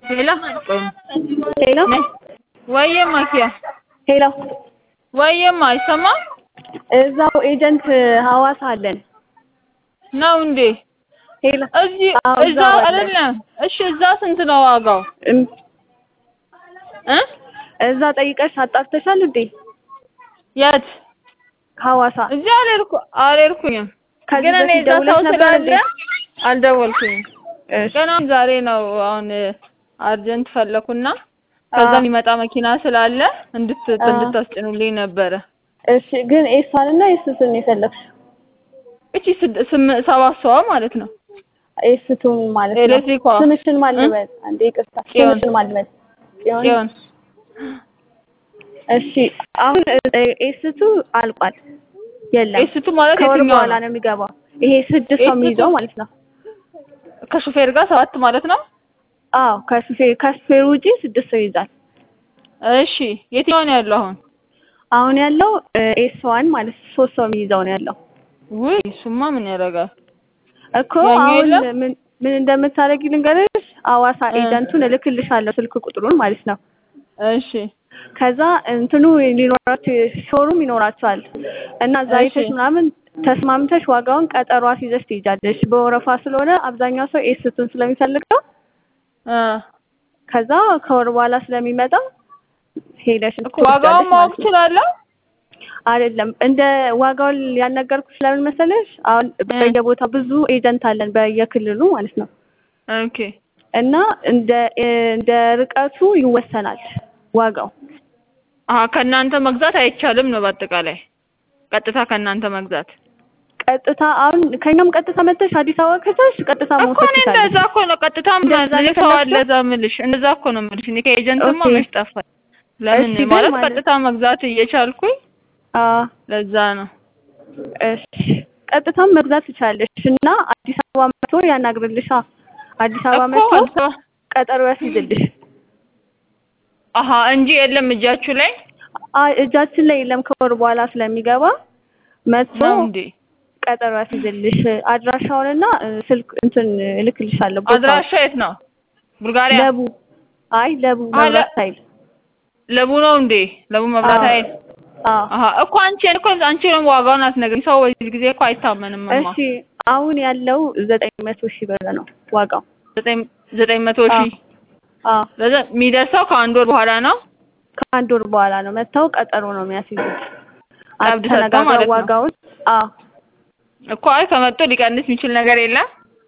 ሄሎ ሄሎ ወይዬማ ኪያ ሄሎ ወይዬማ አይሰማም እዛው ኤጀንት ሐዋሳ አለን። ነው እንዴ? ሄሎ እዚህ አዎ፣ እዛ እዛው አለ። አይደለም። እሺ እዛ ስንት ነው ዋጋው እም፣ እ እዛ ጠይቀሽ አጣርተሻል እንዴ? የት? ሐዋሳ እዚህ አልሄድኩ አልሄድኩኝም። ከዚህ ግን እኔ በፊት እዛ ደውለሽ ሰው ነበር ስላለ እንዴ? አልደወልኩኝም። እሺ ገና ዛሬ ነው አሁን አርጀንት ፈለኩና ከዛ አዎ። የሚመጣ መኪና ስላለ እንድት አዎ። እንድታስጭኑልኝ ነበረ። እሺ ግን ኤሷን እና ኤስቱን የፈለግሽ እቺ ስድ- ስም- ሰባት ሰዋ ማለት ነው። ኤስቱን ማለት ነው። ኤሌክትሪኳ ስምሽን ማን እ? ልበል? አንዴ ይቅርታ፣ ጽዮን። ስምሽን ማን ልበል? ጽዮን። ጽዮን እሺ አሁን እ፣ ኤስቱ አልቋል፣ የለም ኤስቱ ማለት ከወር የትኛው በኋላ ነው? ነው የሚገባው። ይሄ ስድስት ሰው ኤስቱ? የሚይዘው ማለት ነው። ከሹፌር ጋር ሰባት ማለት ነው። አዎ ከሹፌር ከሹፌር ውጪ ስድስት ሰው ይይዛል። እሺ የትኛው ነው ያለው አሁን? አሁን ያለው ኤስ ዋን ማለት ሶስት ሰው የሚይዘው ነው ያለው ውይ እሱማ ምን ያደርጋል? እኮ ያኛው አሁን የለም? ምን ምን እንደምታደርጊ ልንገርሽ። አዋሳ እ። ኤጀንቱን እልክልሻለሁ ስልክ ቁጥሩን ማለት ነው። እሺ ከዛ እንትኑ ሊኖራቸው ሾሩም ይኖራቸዋል እና እዛ እሺ። አይተሽ ምናምን ተስማምተሽ ዋጋውን ቀጠሮ አስይዘሽ ትይዣለሽ። በወረፋ ስለሆነ አብዛኛው ሰው ኤስቱን ስለሚፈልገው እ ከዛ ከወር በኋላ ስለሚመጣ ሄደሽ እኮ ዋጋውን ማወቅ እችላለሁ? አይደለም እንደ ዋጋውን ያልነገርኩሽ ለምን መሰለሽ? አሁን በየቦታው ብዙ ኤጀንት አለን በየክልሉ ማለት ነው ኦኬ እና እንደ እንደ ርቀቱ ይወሰናል ዋጋው። አሀ ከእናንተ መግዛት አይቻልም ነው በአጠቃላይ ቀጥታ ከእናንተ መግዛት ቀጥታ አሁን ከኛም ቀጥታ መተሽ አዲስ አበባ ከተሽ ቀጥታ እኮ መውሰድ እኔ ትችላለሽ። እንደዛ እኮ ነው ቀጥታ እንደዛ ምን ነው ሰው አለ የፈለግሽው? እዛ የምልሽ እንደዛ እኮ ነው የምልሽ እኔ ከኤጀንትማ ኦኬ። መች ጠፋኝ ለምን እሺ፣ ግን ማለት ማለት- ቀጥታ መግዛት እየቻልኩኝ አዎ ለዛ ነው እሺ ቀጥታም መግዛት ትችላለሽ እና አዲስ አበባ መጥቶ ያናግርልሻ። አዲስ አበባ እኮ መጥቶ አዲስ አበባ ቀጠሮ ያስይዝልሽ። አሀ እንጂ የለም እጃችሁ ላይ አይ እጃችን ላይ የለም ከወር በኋላ ስለሚገባ መጥቶ ነው እንዴ ቀጠሮ ያስይዝልሽ። አድራሻውንና እ፣ ስልክ እንትን እልክልሻለሁ። ቦታውን። አድራሻ የት ነው ቡልጋሪያ ለቡ አይ ለቡ አለ- መብራት ኃይል ለቡ ነው እንዴ ለቡ መብራት አዎ። ኃይል አዎ አሀ እኮ አንቺ እኮ አንቺ ነው ዋጋውን አትነግሪኝ ሰው በዚህ ጊዜ እኮ አይታመንም እማ እሺ አሁን ያለው ዘጠኝ መቶ ሺህ ብር ነው ዋጋው። ዘጠኝ ዘጠኝ መቶ ሺህ አዎ ለዛ የሚደርሰው ከአንድ ወር በኋላ ነው ከአንድ ወር በኋላ ነው መጥተው ቀጠሮ ነው የሚያስይዙት። ቀብድ ሰጥተው አተነጋግረው ማለት ነው። ዋጋውን አዎ እኮ አይ ከመጡ ሊቀንስ የሚችል ነገር የለም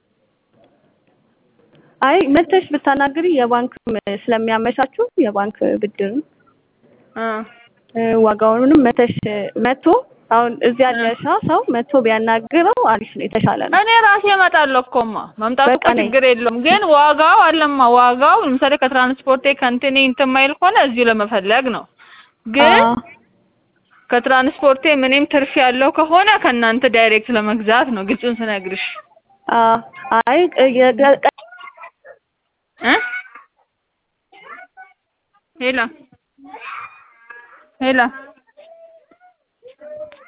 አይ መተሽ ብታናግሪ የባንክም ስለሚያመቻቹ የባንክ ብድርም እ እ፣ ዋጋውንም መተሽ መቶ አሁን እዚህ ያለሻ ሰው መቶ ቢያናግረው አሪፍ ነው፣ የተሻለ ነው። እኔ ራሴ እመጣለሁ እኮማ መምጣቱ እኮ በቃ ነይ። ችግር የለውም። ግን ዋጋው አለማ ዋጋው ለምሳሌ ከትራንስፖርቴ ከእንትኔ እንትን ማይል ከሆነ እዚሁ ለመፈለግ ነው። ግን አዎ ከትራንስፖርቴ ምንም ትርፍ ያለው ከሆነ ከእናንተ ዳይሬክት ለመግዛት ነው። ግልጹን ስነግርሽ አዎ አይ እ፣ የገ- እ ሄላ ሄላ